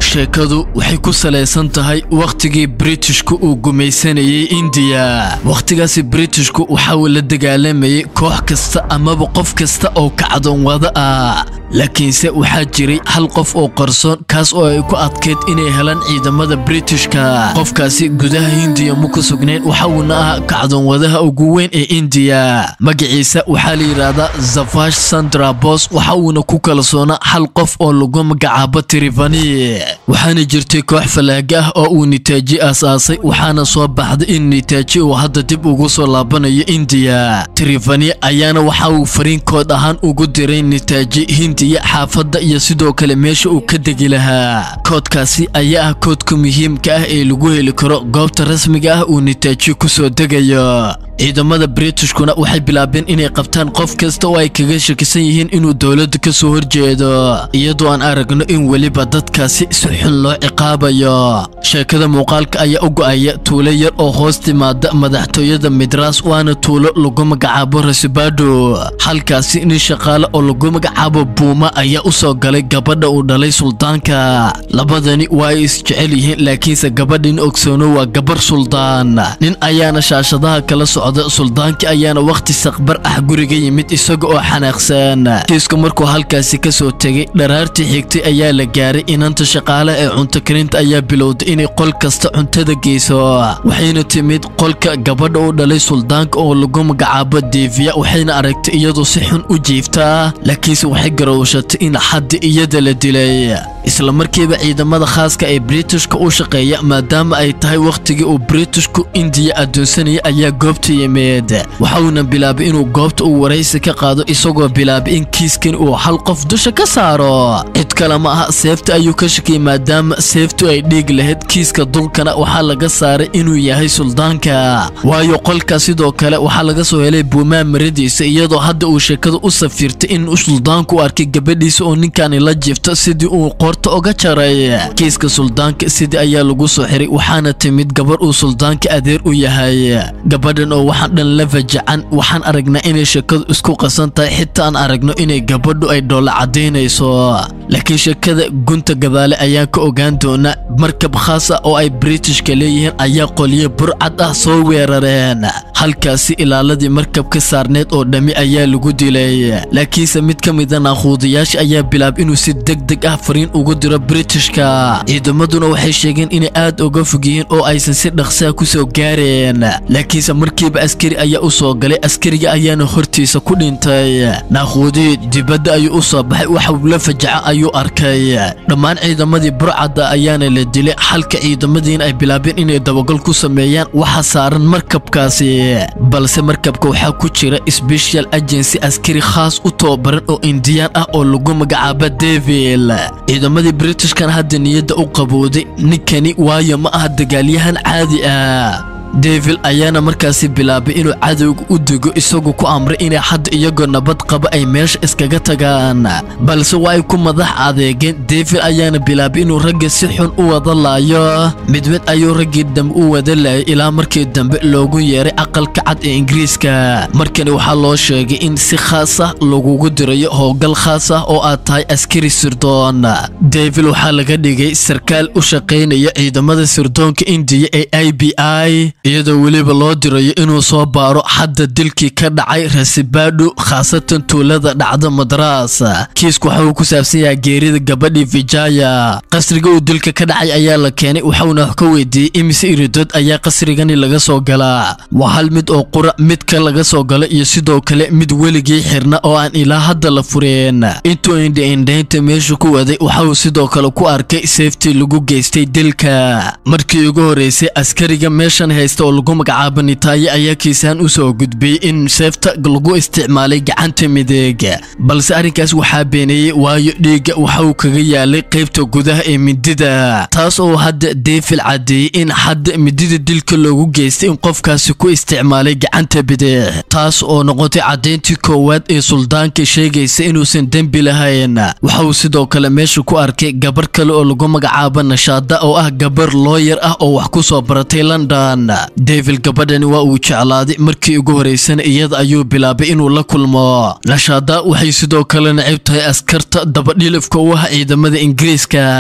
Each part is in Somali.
sheekadu waxay ku salaysan tahay wakhtigii britishku uu gumaysanayay indiya wakhtigaasi britishku waxa uu la dagaalamayay koox kasta amaba qof kasta oo kacdoon wada ah laakiinse waxaa jiray hal qof oo qarsoon kaas oo ay ku adkayd inay helaan ciidamada britishka qofkaasi gudaha hindiya ma ku sugnayn waxa uuna ahaa kacdoonwadaha ugu weyn ee indiya magaciisa waxaa la yidhaahdaa zafash sandra bos waxa uuna ku kalsoonaa hal qof oo lagu magacaabo trivani waxaana jirtay koox falaaga ah oo uu nitaaji aasaasay waxaana soo baxday in nitaaji uu hadda dib ugu soo laabanayo indiya trivani ayaana waxa uu fariinkood ahaan ugu diray nitaaji hindiya xaafadda iyo sidoo kale meesha uu ka degi lahaa koodkaasi ayaa ah koodka muhiimka ah ee lagu heli karo goobta rasmiga ah uu nitaaji ku soo degayo ciidamada britishkuna waxay bilaabeen inay qabtaan qof kasta oo ay kaga shakisan yihiin inuu dowladda ka soo horjeedo iyadoo aan aragno in weliba dadkaasi si xun loo ciqaabayo sheekada muuqaalka ayaa u go'aya tuulo yar oo hoos timaada madaxtooyada midras waana tuulo lagu magacaabo rasibado halkaasi nin shaqaale oo lagu magacaabo buuma ayaa u soo galay gabadha uu dhalay suldaanka labadani waa ay isjecel yihiin laakiinse gabadhin ogsoono waa gabar suldaan nin ayaana shaashadaha kala socda suldaankii ayaana wakhti saqbar ah guriga yimid isaga oo xanaaqsan kiisku markuu halkaasi ka soo tegay dharaartii xigtay ayaa la gaaray inanta shaqaale ee cunto karinta ayaa bilowday inay qol kasta cuntada geyso waxayna timid qolka gabadha u dhalay suldaanka oo lagu magacaabo deviya waxayna aragtay iyadoo si xun u jiiftaa laakiinse waxay garowshatay in xaddi iyada la dilay isla markiiba ciidamada khaaska ee britishka u shaqeeya maadaama ay tahay wakhtigii uu britishku indiya addoonsanayay ayaa goobta yimid waxa uuna bilaabay inuu goobta uu waraysi ka qaado isagoo bilaabay in kiiskan uu hal qof dusha ka saaro cid kale ma aha seefta ayuu ka shakiyay maadaama seeftu ay dhiig lahayd kiiska dulkana waxaa laga saaray inuu yahay suldaanka waayo qolka sidoo kale waxaa laga soo helay buumaa maradiisa iyadoo hadda uu sheekada u safiirtay in suldaanku u arkay gabadhiisa oo ninkani la jiifto sidii uu qoorta oga jaray kiiska suldaanka sidii ayaa lagu soo xiray waxaana timid gabar uu suldaanka adeer u yahay gabadhan oo waxaan dhan la fajacan waxaan aragnaa inay sheekadu isku qasan tahay xitaa aan aragno inay gabadhu ay dhoolla caddaynayso laakiin sheekada gunta gadaale ayaan ka ogaan doonaa markab khaas ah oo ay britishka leeyihiin ayaa qolyo burcad ah soo weerareen halkaasi ilaaladii markabka saarneed oo dhammi ayaa lagu dilay laakiinse mid ka mida naaquudayaasha ayaa bilaabay inuu si deg deg ah fariin ugu diro britishka ciidamaduna waxay sheegeen inay aad uga fog yihiin oo aysan si dhaqsaa ku soo gaareen laakiinse markiiba askari ayaa u soo galay askariga ayaana hortiisa ku dhintay naaquudii dibadda ayuu u soo baxay waxuu la fajaca ayuu arkay dhammaan ciidamadii burcadda ayaana la dilay halka ciidamadiina ay bilaabeen inay dabagal ku sameeyaan waxa saaran markabkaasi balse markabka waxaa ku jira special agency askari khaas u tababaran oo indiyaan ah oo lagu magacaabo devil ciidamadii britishkan hadda niyadda u qabowday ninkani waayo ma aha dagaalyahan caadi ah devil ayaana markaasi bilaabay inuu cadowga u dego isagoo ku amray inay hadda iyagoo nabad qaba ay meesha iskaga tagaan balse waa ay ku madax adeegeen devil ayaana bilaabay inuu ragga si xun u wada laayo mid mid ayuu raggii dambe u wada laayay ilaa markii dambe loogu yeeray aqalka cad ee ingiriiska markani waxaa loo sheegay in si khaas ah lagugu dirayo howlgal khaas ah oo aad tahay askari sirdoon devil waxaa laga dhigay sarkaal u shaqaynaya ciidamada sirdoonka indiya ee i b i iyadoo weliba loo dirayo inuu soo baaro xadda dilkii ka dhacay rasibadho khaasatan tuulada dhacda madras kiisku waxa uu ku saabsan yahay geerida gabadhii vijaya qasriga uu dilka ka dhacay ayaa la keenay waxauna wax ka weydiiyey imise iridood ayaa qasrigani laga soo galaa waa hal mid oo qura midka laga soo galo iyo sidoo kale mid weligii xirna oo aan ilaa hadda la fureen intuu indha-indhaynta meesha ku waday waxa uu sidoo kale ku arkay seeftii lagu geystay dilka markii ugu horeysay askariga meeshan haysta oo lagu magacaabo nitaaye ayaa kiisaan u soo gudbiyey in seefta lagu isticmaalay gacanta mideeg balse arrinkaas waxaa beeneeyey waayo dhiigga waxa uu kaga yaalay qaybta gudaha ee midida taas oo hadda deefil caddeeyey in hadda midida dilka loogu geystay in qofkaasi ku isticmaalay gacanta bidix taas oo noqotay caddayntii koowaad ee suldaanka sheegaysa inuusan dembi lahayn waxa uu sidoo kale meesha ku arkay gabar kale oo lagu magacaabo nashaada oo ah gabar looyar ah oo wax ku soo baratay london devil gabadhani waa uu jeclaaday markii ugu horeysana iyada ayuu bilaabay inuu la kulmo nashaada waxay sidoo kale nacib tahay askarta dabadhilifka u ah ciidamada ingiriiska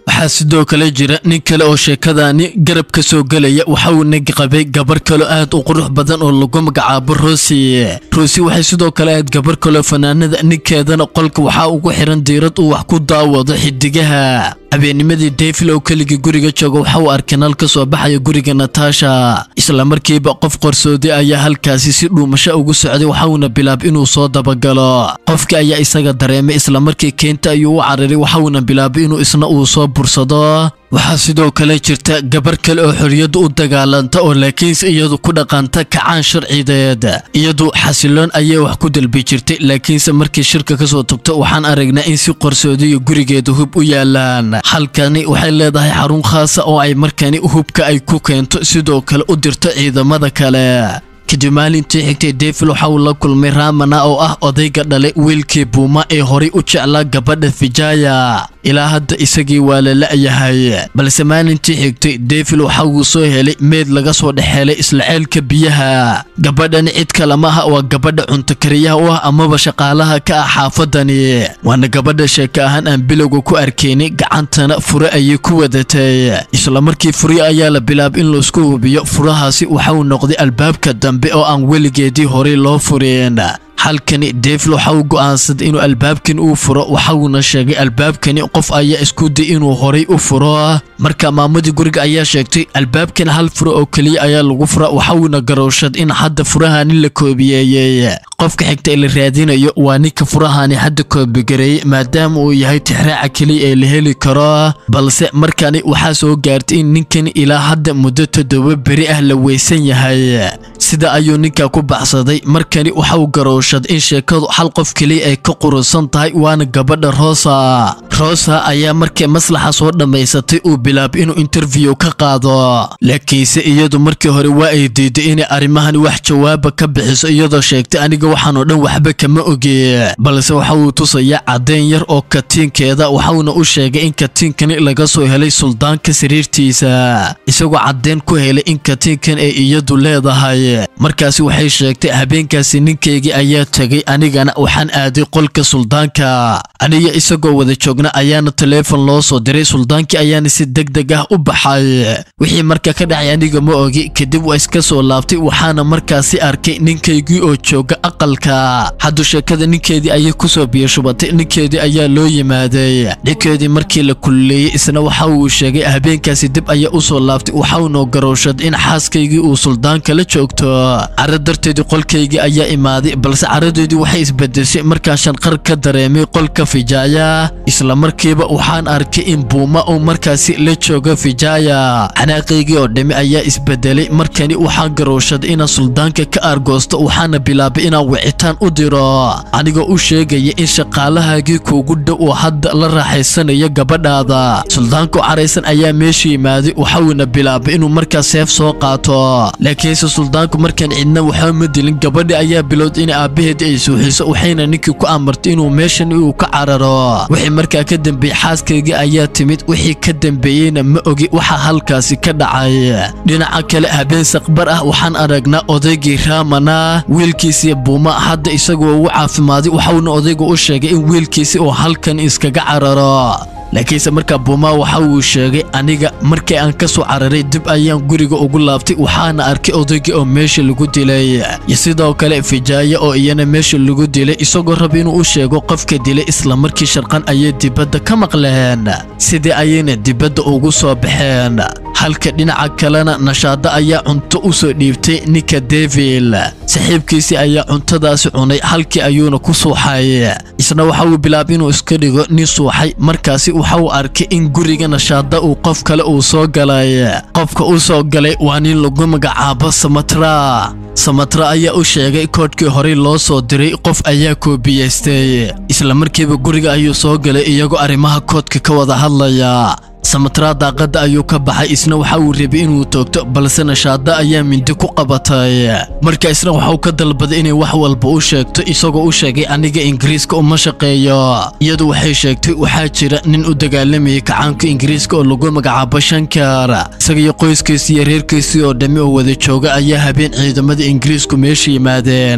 waxaa sidoo kale jira nin kale oo sheekadaani garab ka soo gelaya waxa uu nag qabay gabar kaloo aad u qurux badan oo lagu magacaabo rosi rosi waxay sidoo kale ahayd gabar kaloo fanaanada ninkeedana qolka waxaa ugu xiran diirad uu wax ku daawado xidigaha habeennimadii devil oo keligii guriga jooga waxa uu arkay nal ka soo baxaya guriga natasha isla markiiba qof qarsoodi ayaa halkaasi si dhuumasho ugu socday waxauna bilaab inuu soo dabagalo qofkii ayaa isaga dareemay isla markii keenta ayuu u cararay waxauna bilaabay inuu isna uu soo bursado waxaa sidoo kale jirta gabar kale oo xorriyadda u dagaalanta oo laakiinse iyadu ku dhaqanta kacaan sharcideed iyadu xasiloon ayay wax ku dalbi jirtay laakiinse markii shirka ka soo tagto waxaan aragnaa in si qarsoodiyo gurigeeda hub u yaalaan halkani waxay leedahay xarun khaasa oo ay markani hubka ay ku keento sidoo kale u dirto ciidamada kale kadib maalintii xigtay devil waxa uu la kulmay ramana oo ah odayga dhalay wiilkii buuma ee horay u jeclaa gabadha vijaya ilaa hadda isagii waa la la'yahay balse maalintii xigtay devil waxa uu soo helay meed laga soo dhex helay isla ceelka biyaha gabadhani cid kale maaha waa gabadha cuntakariyaha u ah amaba shaqaalaha ka ah xaafadani waana gabadha sheeka ahaan aan bilowga ku arkaynay gacantana fure ayay ku wadatay isla markii furyo ayaa la bilaabay in laisku hubiyo furahaasi waxa uu noqday albaabka dambe oo aan weligeedii horay loo furin halkani devil waxa uu go'aansaday inuu albaabkan uu furo waxauna sheegay albaabkani qof ayaa isku day inuu horay u furo marka maamadii guriga ayaa sheegtay albaabkan hal furo oo keliya ayaa lagu fura waxauna garowshad in hadda furahani la koobiyeeyey qofka xigta ee la raadinayo waa ninka furahani hadda koobigareeyey maadaama uu yahay tixraaca keliya ee la heli karo balse markani waxaa soo gaartay in ninkani ilaa hadda muddo toddoba beri ah la weysan yahay sida ayuu ninka ku baxsaday markani waxa uu garowshad in sheekadu hal qof keliya ay ka qurusan tahay waana gabadha rosa rosa ayaa markii maslaxa soo dhammaysatay uu bilaabay inuu interview ka qaado laakiinse iyadu markii hore waa ay diiday inay arrimahani wax jawaaba ka bixiso iyadoo sheegtay aniga waxaanoo dhan waxba kama ogi balse waxa uu tusayaa caddeyn yar oo katiinkeeda waxauna u sheegay in katiinkani laga soo helay suldaanka sariirtiisa isagoo caddeyn ku helay in katiinkan ay iyadu leedahay markaasi waxay sheegtay habeenkaasi ninkaygii ayaa tegay anigana waxaan aaday qolka suldaanka aniga isagoo wada joogna ayaana taleefon loo soo diray suldaankii ayaana si deg deg ah u baxay wixii marka ka dhacay aniga ma ogi kadib waa iska soo laabtay waxaana markaasi arkay ninkaygii oo jooga aqalka haddu sheekada ninkeedii ayay kusoo biyashubatay ninkeedii ayaa loo yimaaday ninkeedii markii la kululeeyey isna waxa uu sheegay habeenkaasi dib ayaa u soo laabtay waxaunoo garowshad in xaaskaygii uu suldaanka la joogto caro darteedii qolkaygii ayaa imaaday balse caradeedii waxay isbedeshay markaan shanqar ka dareemay qolka fijaaya isla markiiba waxaan arkay in buuma uu markaasi la joogo fijaaya xanaaqaygii oo dhimi ayaa isbedelay markani waxaan garowshaday inaan suldaanka ka aargoosto waxaana bilaabay inaan wicitaan u diro anigoo u sheegaya in shaqaalahaagii kuugu dhow oo hadda la raaxaysanayo gabadhaada suldaanku caraysan ayaa meesha yimaaday waxauna bilaabay inuu markaas seef soo qaato laakiinse suldaanku markaan cidna waxba ma dilin gabadhi ayaa bilowday in aabbaheedii ay suuxiso waxayna ninkii ku amartay inuu meeshan uu ka cararo wixii markaa ka dambeeyey xaaskaygii ayaa timid wixii ka dambeeyeyna ma ogi waxa halkaasi ka dhacay dhinaca kale habeen saqbar ah waxaan aragnaa odaygii raamana wiilkiisii buuma hadda isagoo ugu caafimaaday waxauna odaygu u sheegay in wiilkiisi uu halkan iskaga cararo laakiinse markaa buumaa waxa uu sheegay aniga markii aan ka soo cararay dib ayaan guriga ugu laabtay waxaana arkay odaygii oo meesha lagu dilay iyo sidoo kale fijaaye oo iyana meesha lagu dilay isagoo raba inuu u sheego qofka dilay isla markii sharqan ayay dibadda ka maqleen sidii ayayna dibadda ugu soo baxeen halka dhinaca kalena nashaado ayaa cunto u soo dhiibtay ninka devil saaxiibkiisii ayaa cuntadaasi cunay halkii ayuuna ku suuxay isna waxa uu bilaabay inuu iska dhigo nin suuxay markaasi waxa uu arkay in guriga nashaada uu qof kale uu soo galay qofka u soo galay waa nin lagu magacaabo samatra samatra ayaa u sheegay koodhkii horey loo soo diray qof ayaa koobiyeystay isla markiiba guriga ayuu soo galay iyagoo arrimaha koodka ka wada hadlaya samatra daaqadda ayuu ka baxay isna waxa uu rabay inuu toogto balse nashaada ayaa mindi ku qabatay marka isna waxauu ka dalbaday inay wax walba u sheegto isagoo u sheegay aniga ingiriiska uma shaqeeyo iyadu waxay sheegtay waxaa jira nin u dagaalamayay kacaanka ingiriiska oo lagu magacaabo shankar isagaiyo qoyskiisii iyo reerkiisii oo dhammi oo wada jooga ayaa habeen ciidamada ingiriisku meesha yimaadeen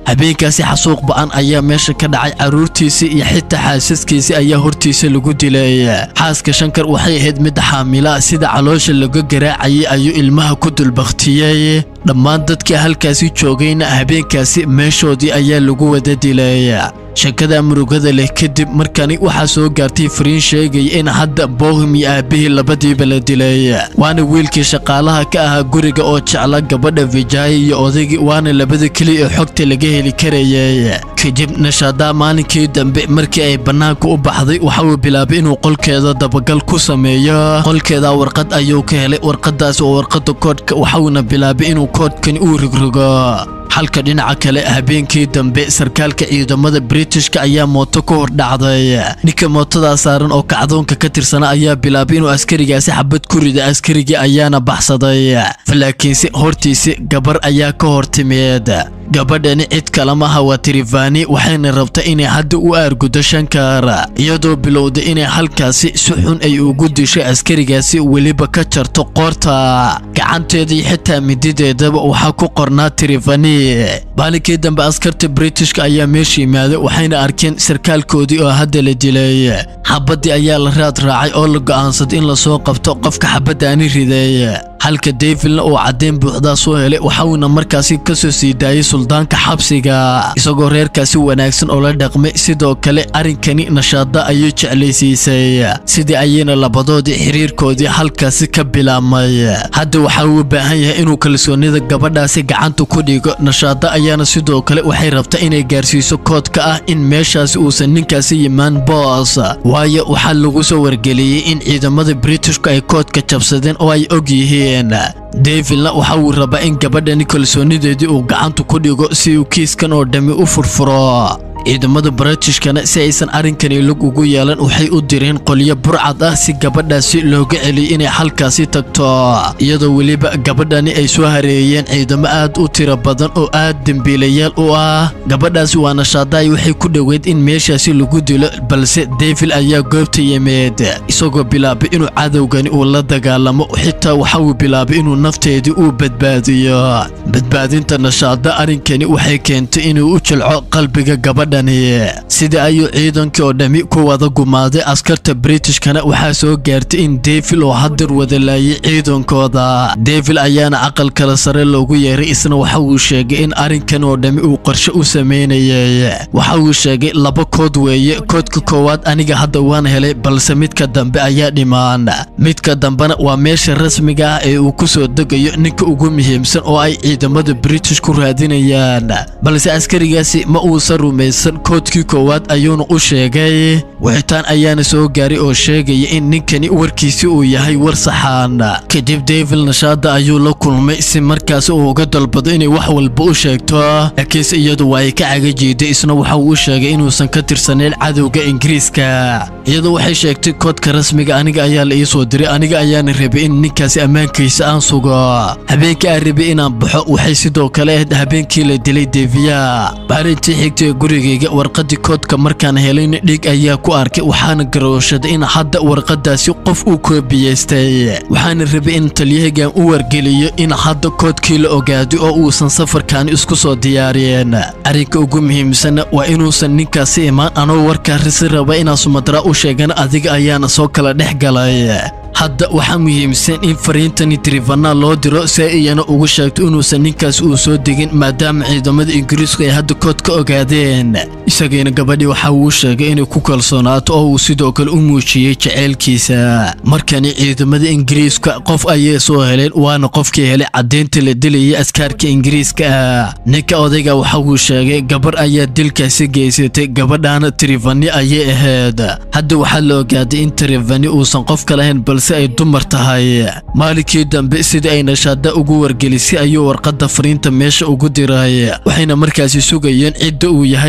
habeenkaasi xasuuq ba'an ayaa meesha ka dhacay carruurtiisii iyo xitaa xaasaskiisii ayaa hortiisa lagu dilay xaaska shankar waxay ahayd mid xaamila sida caloosha laga garaacayay ayuu ilmaha ku dulbakhtiyey dhammaan dadkii halkaasi joogayna habeenkaasi meeshoodii ayaa lagu wada dilay sheekada murugada leh kadib markani waxaa soo gaartay fariin sheegaya in hadda bohim iyo aabihii labadiiba la dilay waana wiilkii shaqaalaha ka ahaa guriga oo jecla gabadha vijaya iyo odaygii waana labada keliya ee xogta laga heli karayay kadib nashadaa maalinkii dambe markii ay bannaanka u baxday waxa uu bilaabay inuu qolkeeda dabagal ku sameeyo qolkeeda warqad ayuu ka helay warqadaas oo warqada koodhka waxauna bilaabay inuu koodhkani uu rigrogo halka dhinaca kale habeenkii dambe sarkaalka ciidamada britishka ayaa mooto ka hor dhacday ninka mootadaa saaran oo kacdoonka ka tirsana ayaa bilaabay inuu askarigaasi xabad ku rida askarigii ayaana baxsaday laakiinse hortiisi gabar ayaa ka hor timeed gabadhani cid kalamaha waa tirifani waxayna rabta inay hadda u aargudo shankar iyadoo bilowday inay halkaasi si xun ay ugu dishay askarigaasi weliba ka jarto qoorta gacanteedii xitaa midideedaba waxaa ku qornaa tirifani maalinkii dambe askarta britishka ayaa meesha yimaaday waxayna arkeen sarkaalkoodii oo hadda la dilay xabaddii ayaa la raad raacay oo la go'aansaday in lasoo qabto qofka xabaddaani riday halka davilna uu caddeyn buuxdaa soo helay waxauna markaasi ka soo sii daayay suldaanka xabsiga isagoo reerkaasi wanaagsan oo la dhaqmay sidoo kale arrinkani nashaada ayay jeclaysiisay sidii ayayna labadoodii xiriirkoodii halkaasi ka bilaabmay hadda waxa uu u baahan yahay inuu kalsoonida gabadhaasi gacanta ku dhigo nashaada ayaana sidoo kale waxay rabtaa inay gaarsiiso koodka ah in meeshaasi uusan ninkaasi yimaan boos waayo waxaa lagu soo wargeliyey in ciidamada britishku ay koodka jabsadeen oo ay og yihiin davilna waxa uu rabaa in gabadhani kalsoonideedii uu gacanta ku dhigo si uu kiiskan oo dhammi u furfuro ciidamada baratishkana si aysan arrinkani lug ugu yeelan waxay u direen qolyo burcad ah si gabadhaasi looga celiyo inay halkaasi tagto iyadoo weliba gabadhani ay soo hareeyeen ciidamo aad u tiro badan oo aad dembiilayaal u ah gabadhaasi waa nashaadaay waxay ku dhoweyd in meeshaasi lagu dilo balse devil ayaa goobta yimid isagoo bilaabay inuu cadowgani uu la dagaalamo xitaa waxa uu bilaabay inuu nafteedii uu badbaadiyo badbaadinta nashaada arrinkani waxay keentay inuu u jilco qalbiga gabadha sida ayuu ciidankii oo dhammi ku wada gumaaday askarta britishkana waxaa soo gaartay in devil oo hadir wada laayay ciidankooda devil ayaana aqal kale sare loogu yeeray isna waxa uu sheegay in arrinkan oo dhammi uu qorshe u sameynayay waxa uu sheegay laba kood weeye koodka koowaad aniga hadda waan helay balse midka dambe ayaa dhimaan midka dambena waa meesha rasmiga ah ee uu ku soo degayo ninka ugu muhiimsan oo ay ciidamada british ku raadinayaan balse askarigaasi ma uusan rumaysan koodkii koowaad ayuuna u sheegay wixitaan ayaana soo gaaray oo sheegaya in ninkani warkiisi uu yahay war saxaan kadib devil nashaada ayuu la kulmay si markaasi uu uga dalbado inay wax walba u sheegto laakiinse iyadu waa ay ka cagajiiday isna waxa uu u sheegay inuusan ka tirsanayn cadowga ingiriiska iyadu waxay sheegtay koodka rasmiga aniga ayaa la ii soo diray aniga ayaana rabay in ninkaasi ammaankiisa aan sugo habeenkii aan rabay inaan baxo waxay sidoo kale ahayd habeenkii la dilay deviya maalintii xigtay gurigayga warqadii koodka markaan helayna dhig ayaa ku arkay waxaana garooshaday in hadda warqadaasi qof uu koobiyeystay waxaana rabay in talyahagan u wargeliyo in hadda koodkii la ogaaday oo uusan safarkaani isku soo diyaariyeen arrinka ugu muhiimsanna waa inuusan ninkaasi imaan anoo warkaa risi raba inaan sumadraa u sheegana adiga ayaana soo kala dhex galay hadda waxaa muhiimsan in fariintani trivana loo diro si ay iyana ugu sheegto inuusan ninkaas uu soo degin maadaama ciidamada ingiriisku ay hadda kood ka ogaadeen isagiina gabadhii waxa uu sheegay inay ku kalsoonaato oo uu sidoo kale u muujiyey jaceylkiisa markani ciidamada ingiriiska qof ayay soo heleen waana qofkii helay caddeynta la dilayay askaarka ingiriiska ah ninka odayga waxa uu sheegay gabar ayaa dilkaasi geysatay gabadhaana trivani ayay ahayd hadda waxaa la ogaaday in trivani uusan qof ka lahayn balse ay dumar tahay maalinkii dambe sidii ay nashaada ugu wargelisay ayuu warqadda fariinta meesha ugu diray waxayna markaasi sugayeen cidda uu yahay trivani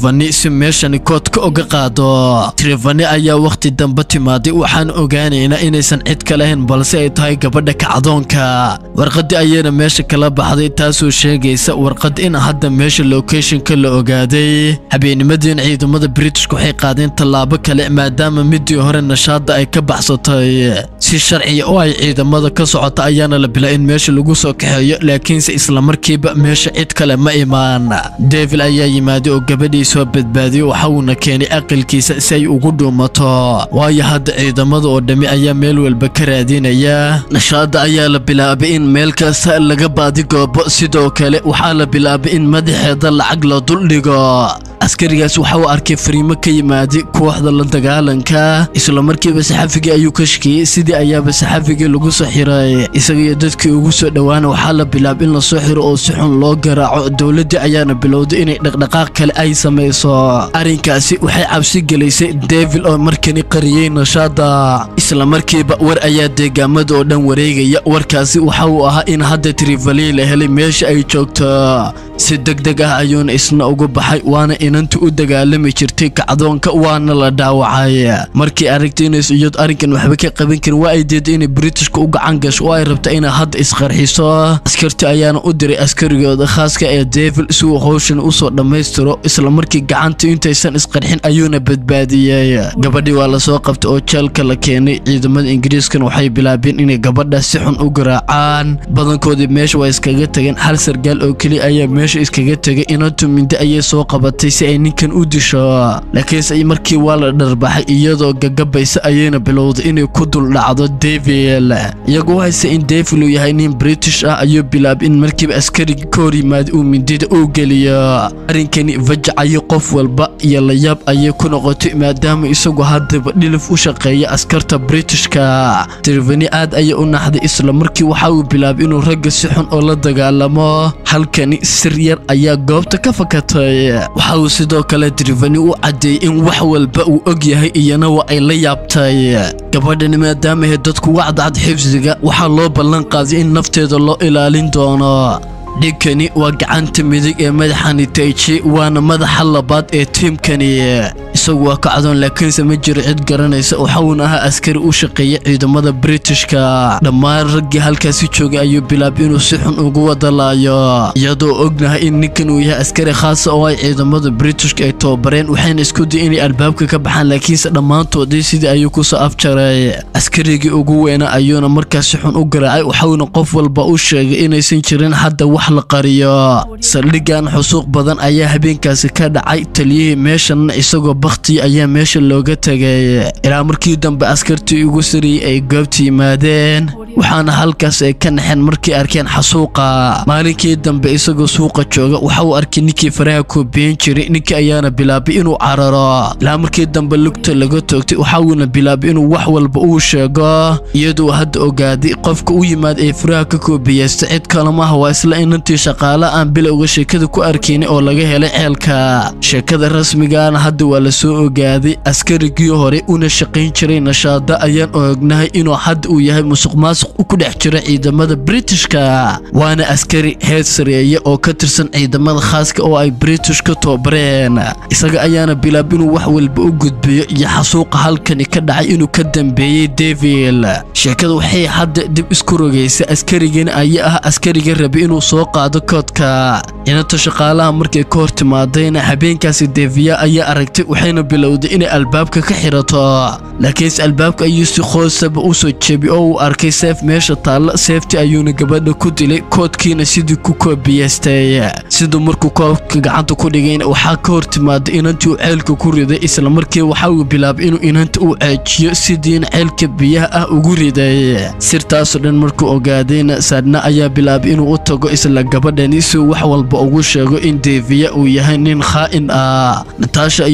trevani si meeshani koodka uga qaado trevani ayaa wakhti dambe timaaday waxaan ogaanaynaa inaysan cid ka lahayn balse ay tahay gabadha kacdoonka warqadii ayayna meesha kala baxday taasoo sheegaysa warqad in hadda meesha locationka la ogaaday habeennimadiina ciidamada britishka waxay qaadeen tallaabo kale maadaama midii hore nashaada ay ka baxsatay si sharciya oo ay ciidamada ka socota ayaana la bilaa in meesha lagu soo kaxeeyo laakiinse islamarkiiba meesha cid kale ma imaan devil ayaa yimaaday oo gabadhii soo badbaadiyey waxa uuna keenay aqalkiisa si ay ugu dhuumato waayo hadda ciidamada oo dhammi ayaa meel walba ka raadinaya nashaada ayaa la bilaabay in meel kasta laga baadigoobo sidoo kale waxaa la bilaabay in madaxeeda lacag la duldhigo askarigaas waxa uu arkay fariimo ka yimaaday kooxda la dagaalanka islamarkiiba saxafigii ayuu ka shakiyey sidii ayaaba saxafigii lagu soo xiray isaga iyo dadkii ugu soo dhowaana waxaa la bilaabay in lasoo xiro oo si xun loo garaaco dowladdii ayaana bilowday inay dhaqdhaqaaq kale ay samayso arrinkaasi waxay cabsi gelisay devil oo markani qariyey nashaada islamarkiiba war ayaa deegaamada oo dhan wareegaya warkaasi waxa uu ahaa in hadda trivali la helay meesha ay joogto si deg deg ah ayuuna isna ugu baxay waana inantu u dagaalami jirtay kacdoonka waana la dhaawacay markii aragtay inays iyad arrinkan waxba ka qaban karin waa ay deeday inay britishka u gacan gasho oo ay rabta inay hadda isqarxiso askarti ayaana u diray askarigooda khaaska ee devil si uu howshan usoo dhammaystiro islamarkii gacanta intaysan isqarxin ayuuna badbaadiyey gabadhii waa lasoo qabtay oo jeelka la keenay ciidamada ingiriiskan waxay bilaabeen inay gabadha si xun u garaacaan badankoodii meesha waa iskaga tageen hal sargaal oo keliya ayaa meesha iskaga tegay inantu mindi ayay soo qabatay si ay ninkan u disho laakiinse markii waa la dharbaxay iyadoo gagabaysa ayayna bilowday inay ku dul dhacdo devil iyagoo hayse in devil uu yahay nin british ah ayuu bilaabay in markiiba askarigi ka hor yimaada uu mindida u geliyo arrinkani vajacayo qof walba iyo layaab ayay ku noqotay maadaama isagu haddaba dhilif u shaqeeya askarta britishka trevani aad ayay u naxday isla markii waxa uu bilaabay inuu ragga si xun oo la dagaalamo halkani sir yar ayaa goobta ka fakatay waxa uu sidoo kale trevani u caddeeyey in wax walba uu og yahay iyana waa ay la yaabtay gabadhani maadaamahe dadku wacdacad xifsiga waxaa loo ballan qaaday in nafteeda loo ilaalin doono dhinkani waa gacanta midig ee madaxani taichi waana madaxa labaad ee tiimkani isagu waa kacdoon laakiinse ma jiro cid garanaysa waxauna ahaa askari u shaqeeya ciidamada britishka dhammaan raggii halkaasi joogay ayuu bilaabay inuu si xun ugu wadalaayo iyadoo ognahay in ninkan uu yahay askari khaasa oo ay ciidamada britishka ay tababareen waxayna isku day inay albaabka ka baxaan laakiinse dhammaantoodii sidii ayuu kusoo afjaray askarigii ugu weyna ayuuna markaas si xun u garaacay waxauna qof walba u sheegay inaysan jirin hadda wax la qariyo saldhigan xusuuq badan ayaa habeenkaasi ka dhacay taliyihii meeshanna isagoo bakhtiya ayaa meesha looga tegay ilaa markii dambe askartii ugu sariyey ay goobta yimaadeen waxaana halkaas ay ka naxeen markay arkeen xasuuqa maalinkii dambe isagoo suuqa jooga waxa uu arkay ninkii faraha koobiyen jiray ninkii ayaana bilaabay inuu cararo ilaa markii dambe lugta laga toogtay waxa uuna bilaabay inuu wax walba uu sheego iyadoo hadda ogaaday qofka u yimaad ee faraha ka koobiyeysta cid kalemaha waa isla inantii shaqaale aan bilowga sheekada ku arkaynay oo laga helay ceelka sheekada rasmigaana hadda waa la soo ogaaday askarigii hore una shaqayn jiray nashaada ayaan ognahay inuu hadda uu yahay musuq maasuq ku dhex jira ciidamada britishka waana askari heer sareeya oo ka tirsan ciidamada khaaska oo ay british ka tababareen isaga ayaana bilaab inuu wax walba u gudbiyo iyo xasuuqa halkani ka dhacay inuu ka dambeeyey devil sheekada waxay hadda dib isku rogaysa askarigani ayaa ah askariga rabay inuu soo qaado koodka inanta shaqaalaha markay ka hor timaadayna habeenkaasi deviya ayaa aragtay waxayna bilowday inay albaabka ka xirato laakiinse albaabka ayuu si qoosaba u soo jebi oo uu arkay seef meesha taalla seefti ayuuna gabadha ku dilay koodkiina sidii ku koobiyeystay siduu markuu koobka gacanta ku dhigayna waxaa ka hor timaaday inantii uu ceelka ku riday islamarkii waxa uu bilaabay inuu inanta u ceejiyo sidiina ceelka biyaha ah ugu riday sirtaasoo dhan markuu ogaadayna saadna ayaa bilaabay inuu u tago isla gabadhani si uu wax walba ugu sheego in deviya uu yahay nin khaa'in ah nataasha iyadoo ninka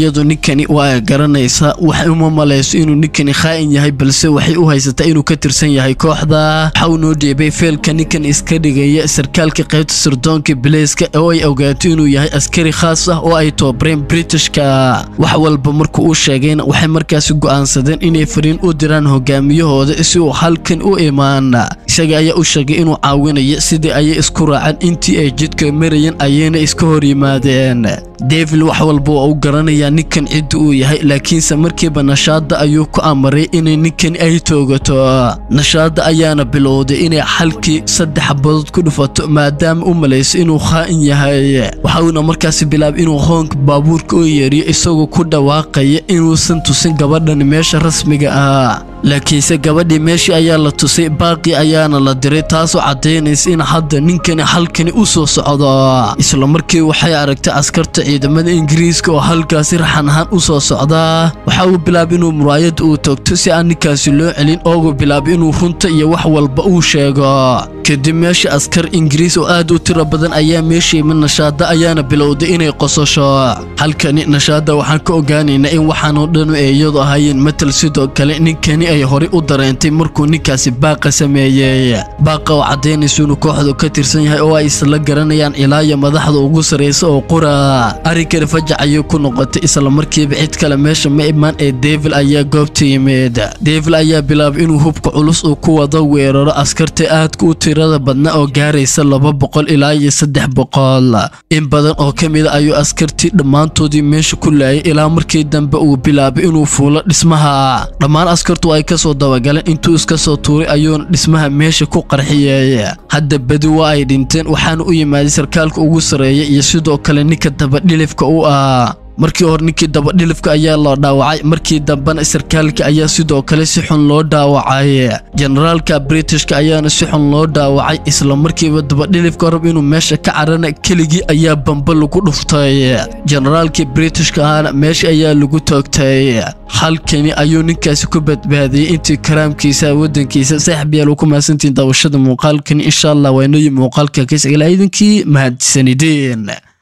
ninkani waa garanaysaa waxay uma malayso inuu ninkani khaa'in yahay balse waxay u haysataa inuu ka tirsan yahay kooxda waxa uu noo dheebay feelka ninkan iska dhigaya sarkaalka qaybta sirdoonka bileyska oo ay ogaato inuu yahay askari khaas ah oo ay toobareen britishka wax walba markuu u sheegayna waxay markaasi go'aansadeen inay fariin u diraan hogaamiyahooda si uu halkan u imaan isaga ayaa u sheegay inuu caawinayo sidii ayay isku raaceen intii ay jidka marayeen ayayna iska hor yimaadeen devil wax walba waa u garanayaa ninkan cidda uu yahay laakiinse markiiba nashaada ayuu ku amaray inay ninkan ay toogato nashaada ayaana bilowday inay xalkii saddex badood ku dhufato maadaama u malayso inuu khaa'in yahay waxauna markaasi bilaabay inuu hoonka baabuurka u yeeriyo isagoo ku dhawaaqaya inuusan tusin gabadhan meesha rasmiga ah laakiinse gabadhii meeshii ayaa la tusay baaqi ayaana la diray taasoo caddaynaysa in hadda ninkani halkani u soo socdo isla markii waxay aragtay askarta ciidamada ingiriiska oo halkaasi raxan ahaan u soo socdaa waxa uu bilaabay inuu muraayadda uu toogto si aan ninkaasi loo celin oogu bilaabay inuu runta iyo wax walba uu sheego kadib meesha askar ingiriis oo aad u tiro badan ayaa meesha yimid nashaada ayaana bilowday inay qososho halkani nashaada waxaan ka ogaanaynaa in waxaanoo dhanu ay iyadu ahaayeen matal sidoo kale ninkani ay horey u dareentay markuu ninkaasi baaqa sameeyey baaqa oo caddaynaysa inuu kooxdu ka tirsan yahay oo ay isla garanayaan ilaaya madaxda ugu sarraysa oo qura arrinkani fajac ayay ku noqotay isla markiiba cid kale meesha ma imaan ee devil ayaa goobta yimid devil ayaa bilaabay inuu hubka culus uu ku wado weeraro askarta aadka u tirada badna oo gaaraysa laba boqol ilaa iyo saddex boqol in badan oo ka mida ayuu askartii dhammaantoodii meesha ku laayay ilaa markii dambe uu bilaabay inuu fuulo dhismaha dhammaan askartu ay kasoo dabagaleen intuu iska soo tuuray ayuuna dhismaha meesha ku qarxiyey hadda badi waa ay dhinteen waxaana u yimaaday sarkaalka ugu sarreeya iyo sidoo kale ninka dabadhilifka u ah markii hore ninkii dabadhilifka ayaa loo dhaawacay markii dambena sarkaalka ayaa sidoo kale si xun loo dhaawacay generaalka britishka ayaana si xun loo dhaawacay isla markiiba dabadhilifka rab inuu meesha ka carana keligii ayaa bamba lagu dhuftay generaalkii britishka ahana meesha ayaa lagu toogtay halkani ayuu ninkaasi ku badbaadiyey intii karaamkiisa waddankiisa saaxib yaal ku mahadsantiin daawashada muuqaalkani insha allah waa inoo yi muuqaalka kaisagala idinkii mahadsanideen